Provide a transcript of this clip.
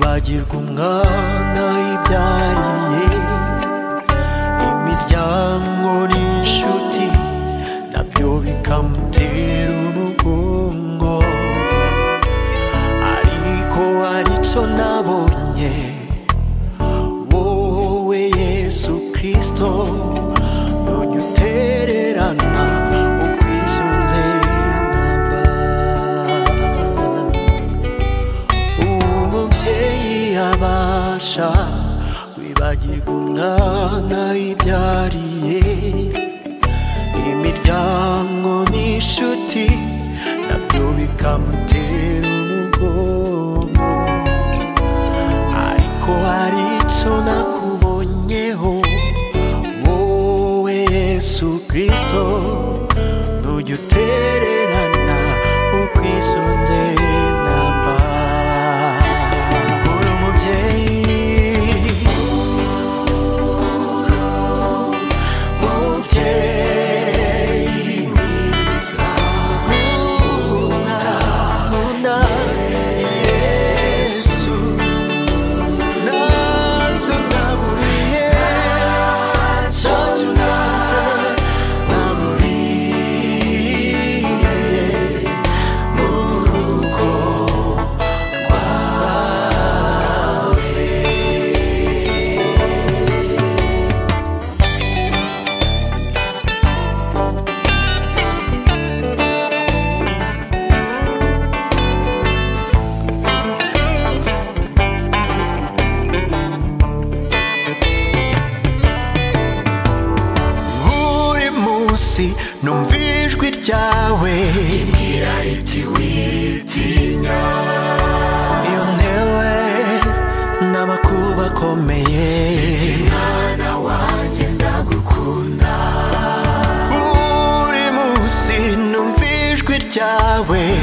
hagirwa umwana yibyariye imiryango n'inshuti nabyo bikamutera umugongo ariko hari icyo nabonye wowe yesu kirisito nujya utererana ukwisunze namba uwo mubyeyi abasha kwibagirwa umwana yibyariye imiryango n'inshuti nabyo bikamutera umugongo ariko hari icyo nakubonyeho wowe yesu kirisito nujya utererana ukwisunze namba uri umubyeyi mubyeyi mwiza nkunda nkunda yesu ntacyo naburiye ntacyo nabuze naburiye mu rugo buri munsi numva ijwi ryawe rimbwira riti witinya iyo ntewe n'amakuba akomeye riti mwana wanjye ndagukunda buri munsi numva ijwi ryawe